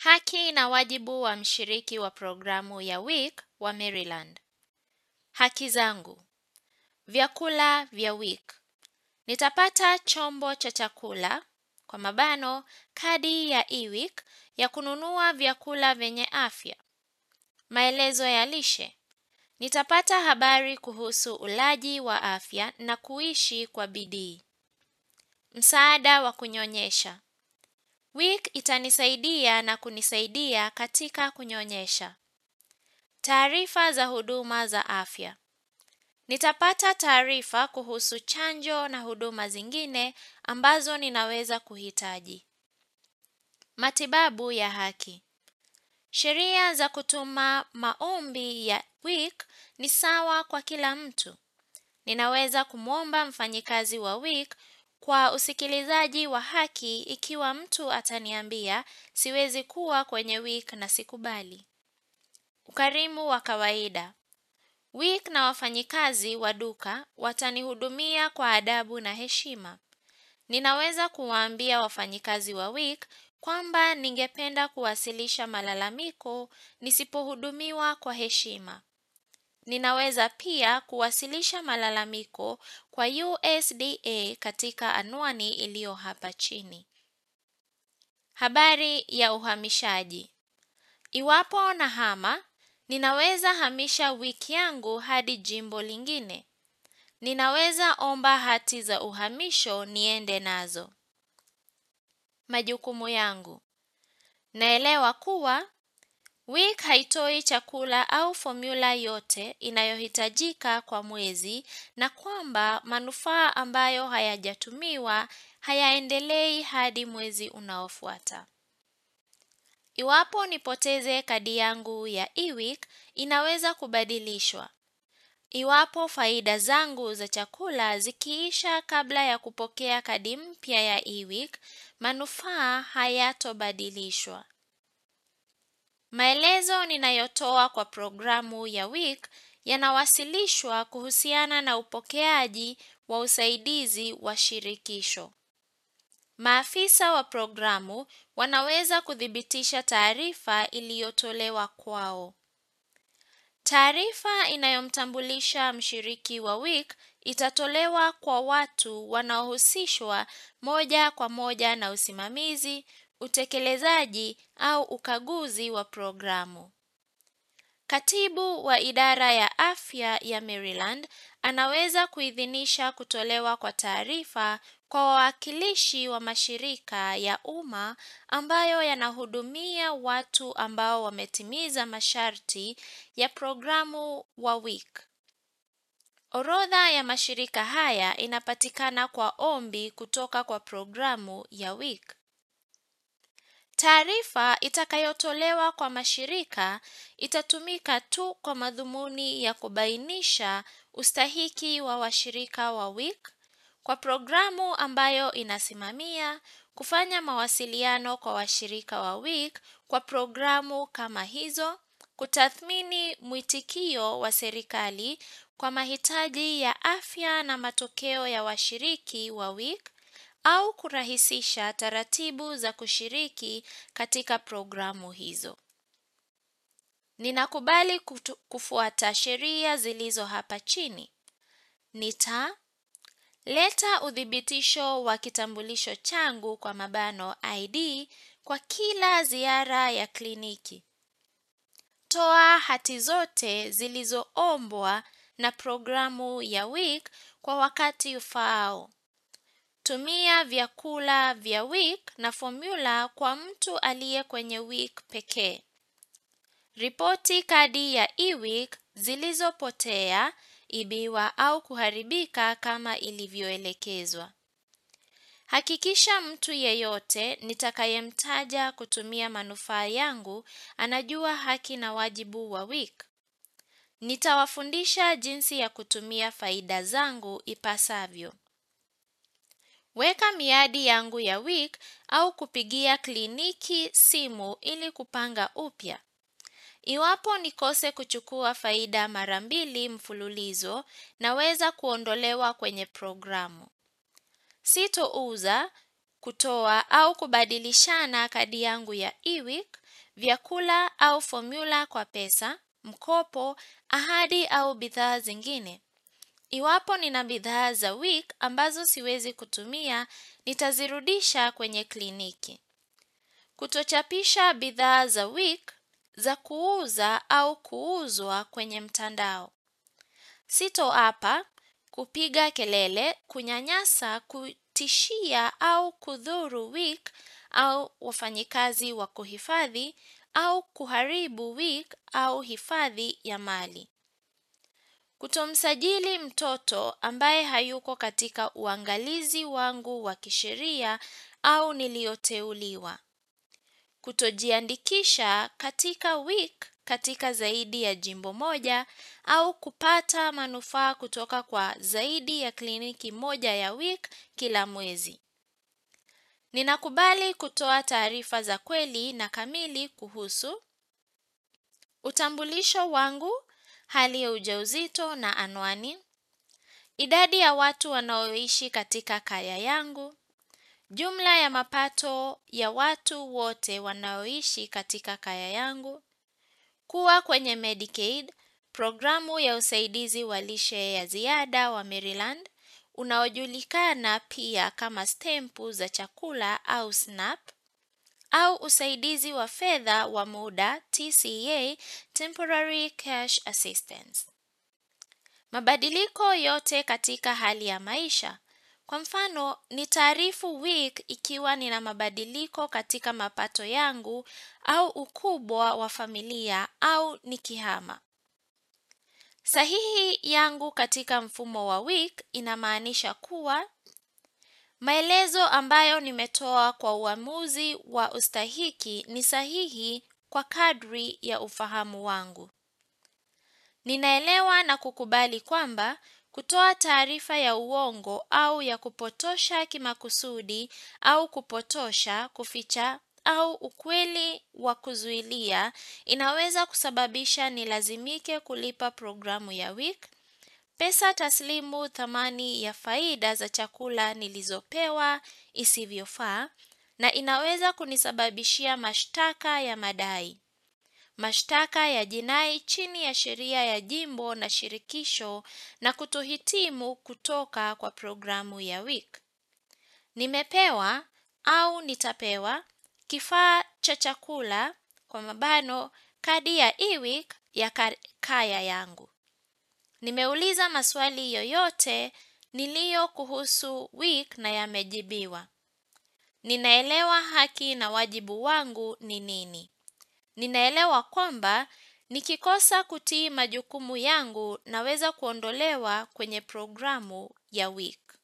Haki na wajibu wa mshiriki wa programu ya WIC wa Maryland. Haki zangu. Vyakula vya WIC. Nitapata chombo cha chakula kwa mabano kadi ya eWIC ya kununua vyakula vyenye afya. Maelezo ya lishe. Nitapata habari kuhusu ulaji wa afya na kuishi kwa bidii. Msaada wa kunyonyesha. WIC itanisaidia na kunisaidia katika kunyonyesha. Taarifa za huduma za afya. Nitapata taarifa kuhusu chanjo na huduma zingine ambazo ninaweza kuhitaji. Matibabu ya haki. Sheria za kutuma maombi ya WIC ni sawa kwa kila mtu. Ninaweza kumwomba mfanyikazi wa WIC kwa usikilizaji wa haki ikiwa mtu ataniambia siwezi kuwa kwenye WIC na sikubali. Ukarimu wa kawaida. WIC na wafanyikazi wa duka watanihudumia kwa adabu na heshima. Ninaweza kuwaambia wafanyikazi wa WIC kwamba ningependa kuwasilisha malalamiko nisipohudumiwa kwa heshima. Ninaweza pia kuwasilisha malalamiko kwa USDA katika anwani iliyo hapa chini. Habari ya uhamishaji. Iwapo nahama, ninaweza hamisha wiki yangu hadi jimbo lingine. Ninaweza omba hati za uhamisho niende nazo. Majukumu yangu. Naelewa kuwa WIC haitoi chakula au formula yote inayohitajika kwa mwezi na kwamba manufaa ambayo hayajatumiwa hayaendelei hadi mwezi unaofuata. Iwapo nipoteze kadi yangu ya eWIC inaweza kubadilishwa. Iwapo faida zangu za chakula zikiisha kabla ya kupokea kadi mpya ya eWIC, manufaa hayatobadilishwa. Maelezo ninayotoa kwa programu ya WIC yanawasilishwa kuhusiana na upokeaji wa usaidizi wa shirikisho. Maafisa wa programu wanaweza kuthibitisha taarifa iliyotolewa kwao. Taarifa inayomtambulisha mshiriki wa WIC itatolewa kwa watu wanaohusishwa moja kwa moja na usimamizi, utekelezaji au ukaguzi wa programu. Katibu wa idara ya afya ya Maryland anaweza kuidhinisha kutolewa kwa taarifa kwa wawakilishi wa mashirika ya umma ambayo yanahudumia watu ambao wametimiza masharti ya programu wa WIC. Orodha ya mashirika haya inapatikana kwa ombi kutoka kwa programu ya WIC. Taarifa itakayotolewa kwa mashirika itatumika tu kwa madhumuni ya kubainisha ustahiki wa washirika wa WIC kwa programu ambayo inasimamia kufanya mawasiliano kwa washirika wa WIC kwa programu kama hizo, kutathmini mwitikio wa serikali kwa mahitaji ya afya na matokeo ya washiriki wa WIC au kurahisisha taratibu za kushiriki katika programu hizo. Ninakubali kutu, kufuata sheria zilizo hapa chini. Nita leta uthibitisho wa kitambulisho changu kwa mabano ID kwa kila ziara ya kliniki. Toa hati zote zilizoombwa na programu ya WIC kwa wakati ufaao. Tumia vyakula vya WIC na formula kwa mtu aliye kwenye WIC pekee. Ripoti kadi ya eWIC zilizopotea, ibiwa au kuharibika kama ilivyoelekezwa. Hakikisha mtu yeyote nitakayemtaja kutumia manufaa yangu anajua haki na wajibu wa WIC. Nitawafundisha jinsi ya kutumia faida zangu ipasavyo. Weka miadi yangu ya WIC au kupigia kliniki simu ili kupanga upya. Iwapo nikose kuchukua faida mara mbili mfululizo naweza kuondolewa kwenye programu. Sitouza kutoa au kubadilishana kadi yangu ya eWeek, vyakula au formula kwa pesa, mkopo, ahadi au bidhaa zingine. Iwapo nina bidhaa za week ambazo siwezi kutumia, nitazirudisha kwenye kliniki. Kutochapisha bidhaa za week za kuuza au kuuzwa kwenye mtandao. Sitoapa, kupiga kelele, kunyanyasa, kutishia au kudhuru week au wafanyikazi wa kuhifadhi au kuharibu week au hifadhi ya mali. Kutomsajili mtoto ambaye hayuko katika uangalizi wangu wa kisheria au nilioteuliwa. Kutojiandikisha katika week katika zaidi ya jimbo moja au kupata manufaa kutoka kwa zaidi ya kliniki moja ya week kila mwezi. Ninakubali kutoa taarifa za kweli na kamili kuhusu utambulisho wangu, hali ya ujauzito na anwani, idadi ya watu wanaoishi katika kaya yangu, jumla ya mapato ya watu wote wanaoishi katika kaya yangu, kuwa kwenye Medicaid, programu ya usaidizi wa lishe ya ziada wa Maryland, unaojulikana pia kama stempu za chakula au SNAP, au usaidizi wa fedha wa muda TCA, Temporary Cash Assistance. Mabadiliko yote katika hali ya maisha. Kwa mfano, nitaarifu week ikiwa nina mabadiliko katika mapato yangu au ukubwa wa familia au nikihama. Sahihi yangu katika mfumo wa week inamaanisha kuwa maelezo ambayo nimetoa kwa uamuzi wa ustahiki ni sahihi kwa kadri ya ufahamu wangu. Ninaelewa na kukubali kwamba kutoa taarifa ya uongo au ya kupotosha kimakusudi au kupotosha, kuficha au ukweli wa kuzuilia inaweza kusababisha nilazimike kulipa programu ya week, pesa taslimu thamani ya faida za chakula nilizopewa isivyofaa na inaweza kunisababishia mashtaka ya madai. Mashtaka ya jinai chini ya sheria ya jimbo na shirikisho na kutohitimu kutoka kwa programu ya week. Nimepewa au nitapewa kifaa cha chakula kwa mabano kadi ya eWeek ya kaya yangu. Nimeuliza maswali yoyote niliyo kuhusu week na yamejibiwa. Ninaelewa haki na wajibu wangu ni nini. Ninaelewa kwamba nikikosa kutii majukumu yangu naweza kuondolewa kwenye programu ya week.